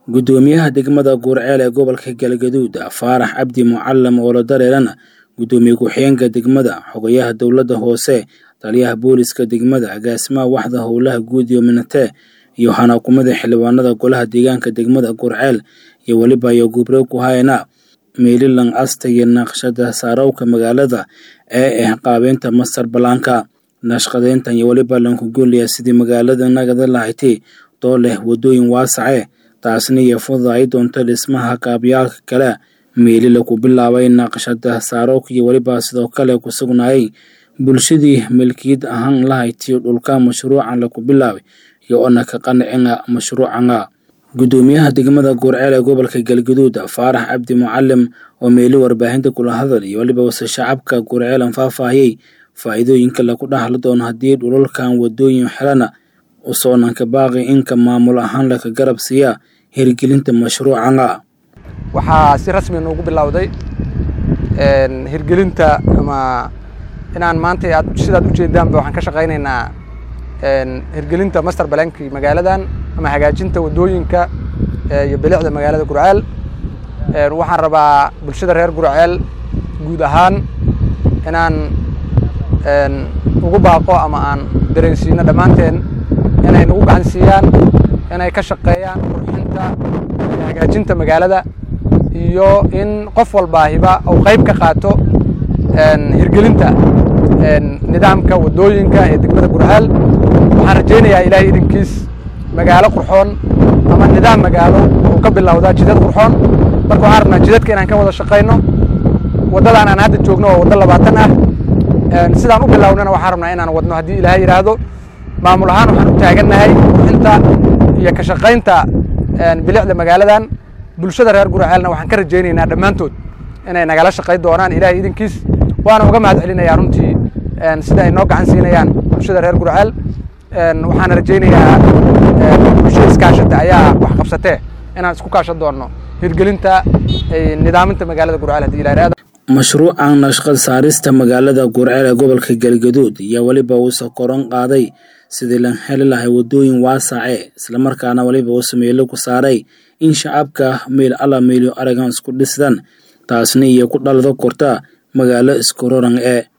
gudoomiyaha degmada guurceel ee gobolka galgaduud faarax cabdi mucalim oo la dareerana gudoomiye ku-xigeenka degmada xogayaha dowladda hoose taliyaha booliska degmada agaasimaha waxda howlaha guud iyo minatee iyo xanaakumada xildhibaanada golaha deegaanka degmada guurceel iyo weliba iyo gubre ku hayana meelilan asta iyo naqshada saarowka magaalada ee ah qaabeynta mastar balaanka nashqadeyntan iyo weliba lankugoliya sidii magaalada nagada lahaytay doo leh wadooyin waasace taasna iyo fududa ay doonto dhismaha kaabyaalka kale meelila ku bilaabay naqshada saarowka iyo weliba sidoo kale ku sugnaayay bulshadii milkiyad ahaan lahaytiyo dhulka mashruucan laku bilaabay iyo ona ka qanacina mashruucanga gudoomiyaha degmada guurceel ee gobolka galgaduud faarax cabdi mucalim oo meeli warbaahinta kula hadal iyo weliba wase shacabka guurceelan faahfaahiyey faa'iidooyinka laku dhaxli doono haddii dhulalkan wadooyin xelana usoonanka baaqi inka maamul ahaan laka garab siiya hirgelinta mashruucanga waxaa si rasmi noogu bilowday hirgelinta ama inaan maanta aad sidaad ujeedaanba waxaan ka shaqaynaynaa hirgelinta master balankii magaaladan ama hagaajinta wadooyinka iyo bilicda magaalada gurceel waxaan rabaa bulshada reer gurceel guud ahaan inaan ugu baaqo ama aan dareensiino dhammaanteen inay nagu gacan siiyaan inay ka shaqeeyaan qurxinta iyo hagaajinta magaalada iyo in qof walbaahiba uu qayb ka qaato hirgelinta nidaamka wadooyinka ee degmada gurceel waxaan rajaynayaa ilaahay idinkiis magaalo qurxoon ama nidaam magaalo uu ka bilowdaa jidad qurxoon marka waxaan rabnaa jidadka inaan ka wada shaqayno waddadan aan hadda joogno waa waddo labaatan ah sidaan u bilownana waxaan rabnaa inaan wadno haddii ilaahay yidhaahdo maamul ahaan waxaan u taagannahay qurxinta iyo ka shaqaynta bilicda magaaladan bulshada reer gurceelna waxaan ka rajaynaynaa dhammaantood inay nagala shaqayn doonaan ilaahay idinkiis waana uga mahad celinayaa runtii sida ay noo gacan siinayaan bulshada reer gurceel waxaana rajaynayaa bulshada iskaashata ayaa wax qabsatee inaan isku kaashan doonno hirgelinta nidaaminta magaalada gurceel haddii ilahay mashruucan nashqad saarista magaalada guurceel ee gobolka galgaduud ayaa weliba uusa koran qaaday sidii lan heli lahay wadooyin waasace islamarkaana weliba uusa meelo ku saaray in shacabka meel alla meelyo aragan isku dhisdan taasna iyo ku dhalado korta magaalo isku roran ee